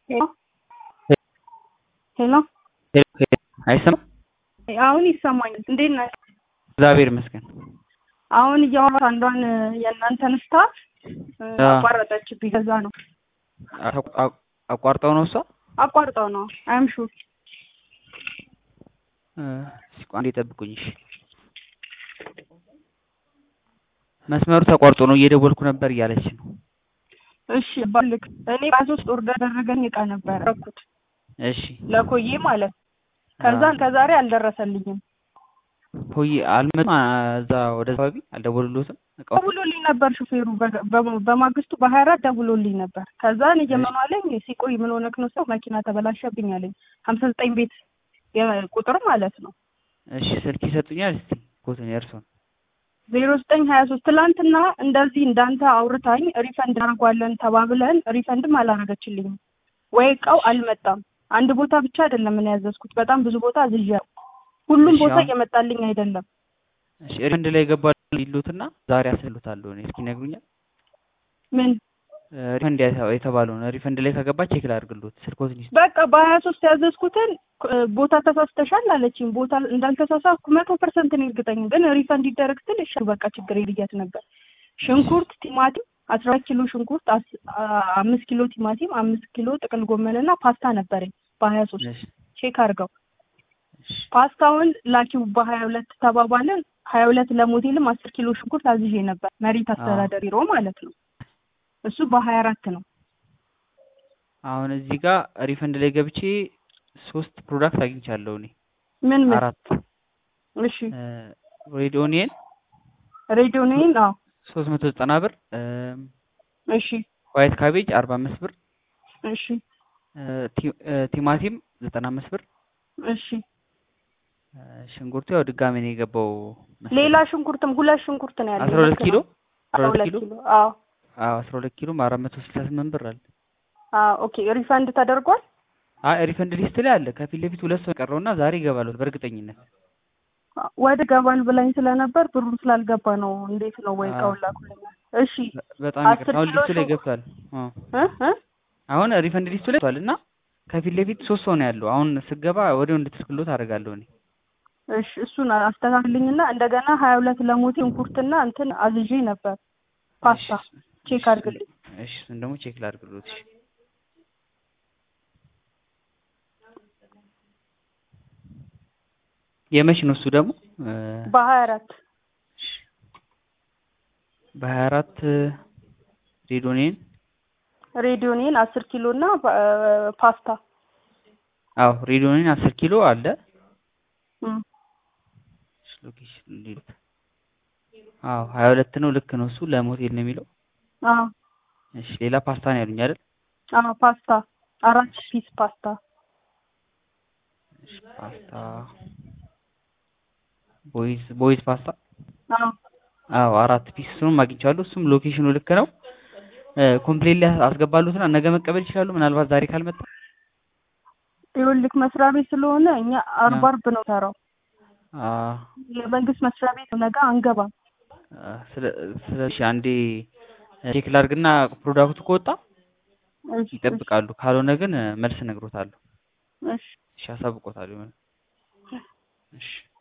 ሄሎ ሄሎ አይሰማም? አሁን ይሰማኛል። እንዴት ነህ? እግዚአብሔር ይመስገን። አሁን እያወራሁ አንዷን የእናንተን ስታፍ አዎ። አቋረጠችብኝ። ከዛ ነው አቋ- አቋ- አቋርጠው ነው እሷ አቋርጠው ነው አይም ሹር እ፣ እስኪ ቆይ አንዴ ጠብቁኝ። እሺ መስመሩ ተቋርጦ ነው እየደወልኩ ነበር እያለች ነው። እሺ ባልክ እኔ በሶስት ኦርደር ያደረገኝ እቃ ነበር ረኩት እሺ ለኮዬ ማለት ነው። ከዛን ከዛሬ አልደረሰልኝም። ሆይ አልመጡም። አ- እዛ ወደ አካባቢ አልደወሉልዎትም? እቃው ደውሎልኝ ነበር ሹፌሩ በ- በ- በማግስቱ በሀያ አራት ደውሎልኝ ነበር። ከዛን እየመኑ አለኝ ሲቆይ ምን ሆነክ ነው ሰው መኪና ተበላሸብኝ አለኝ። ሀምሳ ዘጠኝ ቤት የ- ቁጥር ማለት ነው እሺ ስልክ ይሰጡኛል እስቲ ኮትን የእርሶን ዜሮ ዘጠኝ ሀያ ሶስት ትላንትና እንደዚህ እንዳንተ አውርታኝ ሪፈንድ እናደርጓለን ተባብለን ሪፈንድም አላረገችልኝም ወይ እቃው አልመጣም። አንድ ቦታ ብቻ አይደለም ምን ያዘዝኩት በጣም ብዙ ቦታ አዝዣለሁ። ሁሉም እሺ፣ ቦታ አሁን- እየመጣልኝ አይደለም። እሺ ሪፈንድ ላይ ገባል ይሉትና ዛሬ አስሉታለሁ እኔ እስኪ ነግሩኛል። ምን ሪፈንድ ያተ- የተባለውን ሪፈንድ ላይ ከገባ ቼክ ላድርግልዎት ስልክዎትን ይስጡ። በቃ በሀያ ሶስት ያዘዝኩትን እ፣ ቦታ ተሳስተሻል አለችኝ። ቦታ እንዳልተሳሳትኩ መቶ ፐርሰንት ነው እርግጠኛ። ግን ሪፈንድ ይደረግ ስል እሺ በቃ ችግር የልያት ነበር። ሽንኩርት፣ ቲማቲም አስራ ሁለት ኪሎ ሽንኩርት፣ አስ- አ- አምስት ኪሎ ቲማቲም፣ አምስት ኪሎ ጥቅል ጎመን እና ፓስታ ነበረኝ በሀያ ሶስት እሺ ቼክ አድርገው። እሺ ፓስታውን ላኪው በሀያ ሁለት ተባባልን። ሀያ ሁለት ለሞቴልም አስር ኪሎ ሽንኩርት አዝዤ ነበር መሬት አስተዳደሪ ሮ ማለት ነው። እሱ በሀያ አራት ነው። አሁን እዚህ ጋር ሪፈንድ ላይ ገብቼ ሶስት ፕሮዳክት አግኝቻለሁ እኔ ምን ምን? አራት እሺ ሬድ ኦኒየን ሬዲዮ ነይን። አዎ ሶስት መቶ ዘጠና ብር እሺ ዋይት ካቤጅ አርባ አምስት ብር እሺ እ፣ ቲ- እ፣ ቲማቲም ዘጠና አምስት ብር እሺ እ፣ ሽንኩርቱ ያው ድጋሜ ነው የገባው መሰለኝ። ሌላ ሽንኩርትም ሁለት ሽንኩርት ነው ያለው። አስራ ሁለት ኪሎ አስራ አስራ ሁለት ሁለት ኪሎ ኪሎ። አዎ አዎ አስራ ሁለት ኪሎም አራት መቶ ስልሳ ስምንት ብር አለ። አዎ ኦኬ ሪፈንድ ተደርጓል። አይ ሪፈንድ ሊስት ላይ አለ። ከፊት ለፊት ሁለት ሰው የቀረውና ዛሬ ይገባሉ በእርግጠኝነት። ወደ ገባል ብላኝ ስለነበር ብሩ ስላልገባ ነው። እንዴት ነው ወይ አዎ። እቃውን ላኩልኛል። እሺ በ- በጣም አስር ይቅርታ። አሁን ኪሎ ሊስቱ ላይ ሽንኩርት- ገብቷል። አዎ እ እ አሁን ሪፈንድ ሊስቱ ላይ ገብቷል እና ከፊት ለፊት ሶስት ሰው ነው ያለው። አሁን ስገባ ወዲያው እንድትልክሎት አደርጋለሁ እኔ። እሺ እሱን አስተካክልኝና እንደገና ሀያ ሁለት ለሞቴ ሽንኩርትና እንትን አዝዤ ነበር ፓስታ እሺ፣ ቼክ እሺ፣ አድርግልኝ። እሺ እሱን ደግሞ ቼክ ላድርግሎት። እሺ የመች ነው እሱ ደግሞ እ፣ በሀያ አራት በሀያ አራት ሬዶኔን ሬዲዮኔን አስር ኪሎ እና ፓ- ፓስታ አዎ ሬዶኔን አስር ኪሎ አለ። እም። እሺ፣ ሎኬሽን እንዴት? አዎ ሀያ ሁለት ነው። ልክ ነው። እሱ ለሞቴል ነው የሚለው። አዎ እሺ ሌላ ፓስታ ነው ያሉኝ አይደል? አዎ ፓስታ አራት ፒስ ፓስታ እሺ ፓስታ ቦይዝ ቦይዝ ፓስታ አዎ አዎ አራት ፒስ እሱንም አግኝቻለሁ። እሱም ሎኬሽኑ ልክ ነው። ኮምፕሌት ላይ አስገባሉትና ነገ መቀበል ይችላሉ። ምናልባት ዛሬ ካልመጣ ይኸውልህ መስሪያ ቤት ስለሆነ እኛ አርባ አዎ። አርብ ነው ሰራው አ የመንግስት መስሪያ ቤት ነገ አንገባም። አ፣ ስለ ስለዚህ አንዴ ቼክ ላድርግና ፕሮዳክቱ ከወጣ እሺ ይጠብቃሉ። ካልሆነ ግን መልስ እነግሮታለሁ። እሺ እሺ አሳውቆታለሁ። እሺ